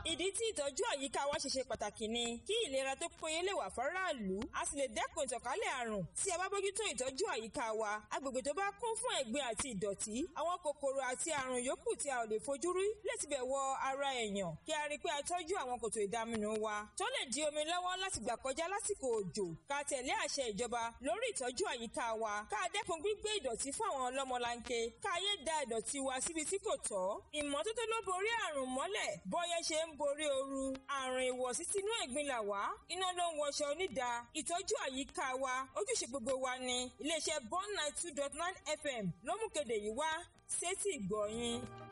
ìdí tí ìtọ́jú àyíká wa ṣe ṣe pàtàkì ni kí ìlera tó péye lè wà fáráàlú a sì lè dẹ́kun ìtànkálẹ̀ àrùn tí a bá bójútó ìtọ́jú àyíká wa agbègbè tó bá kún fún ẹ̀gbin àti ìdọ̀tí àwọn kòkòrò àti àrùn yòókù tí a ò lè fojú rí lè tibẹ̀ wọ ara èèyàn kí a rí i pé a tọ́jú àwọn kòtò ìdaminù wa tó lè di omi lọ́wọ́ láti gbà kọjá lásìkò òjò ká tẹ̀lé àṣẹ ìjọba lórí ìtọ́jú àyíká wa ká dẹ́kun gbígbé ìdọ̀tí fún àwọn ọlọ́mọlanke ká yé da ìdọ̀tí wa síbi tí kò tọ́ ìmọ́tótó ló borí àrùn mọ́lẹ̀ bọ́yẹ́ ṣe ń borí ooru àrùn ìwọ̀sí sínú ẹ̀gbin là wá iná ló ń wọṣọ onídàá ìtọ́jú àyíká wa ojúṣe gbogbo wa ni iléeṣẹ́ bond nine two dot nine fm ló mú kéde yìí wá sétí ìgbọ̀nyìn.